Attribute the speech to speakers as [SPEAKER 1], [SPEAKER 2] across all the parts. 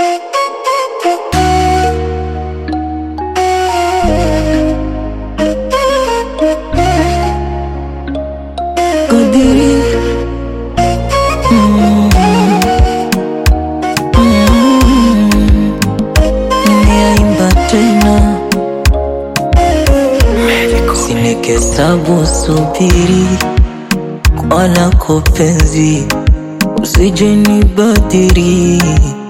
[SPEAKER 1] Kadiri Mm. Mm. Nimeimba tena Sinikesabu subiri kwa lako penzi usije nibadiri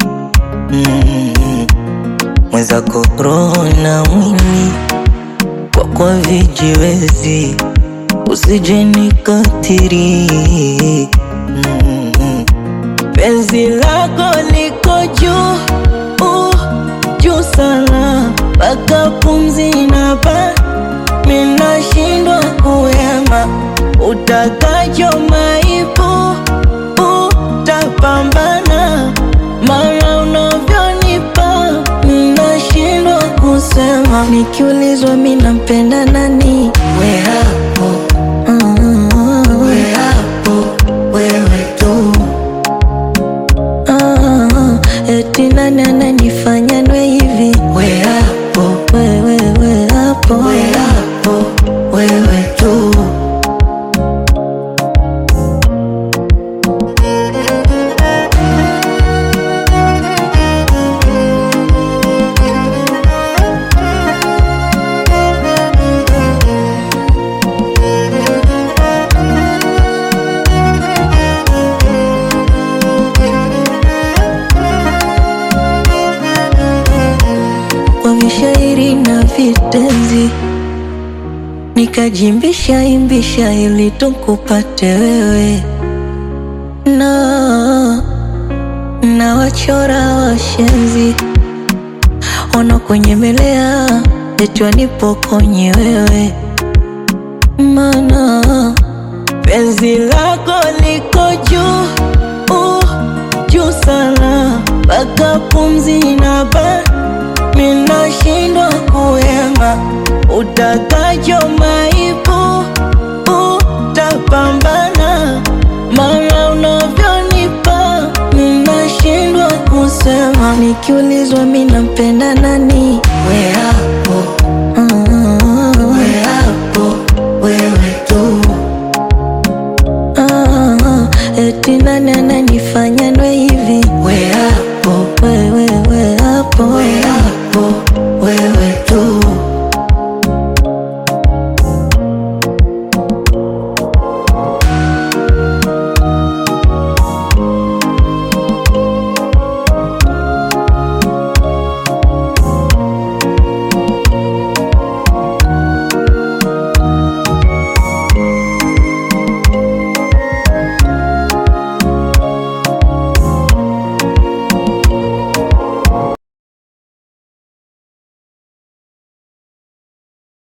[SPEAKER 1] mm. Mwenzako roho na mwili kwa kwa vijiwezi usije nikatiri mm. Penzi lako liko juu uh, juu sana mpaka pumzi inapa minashindwa kuyama utakacho maipu utapambana mara unavyonipa minashindwa kusema nikiulizwa minampenda nani we hapo we hapo wewe tu Ah, eti nani ananifanya nwe hivi we hapo wewe we hapo we hapo wewe tu kwa vishairi na vitenzi nikajimbisha imbisha ili tukupate wewe na na wachora washenzi ona kwenye melea etwa nipokonye wewe mana penzi lako liko juu uh, juu sana mpaka pumzi inaba minashindwa kuyema utakacho maipu utapambana mara unavyonipa minashindwa kusema nikiulizwa minampenda nani we hapo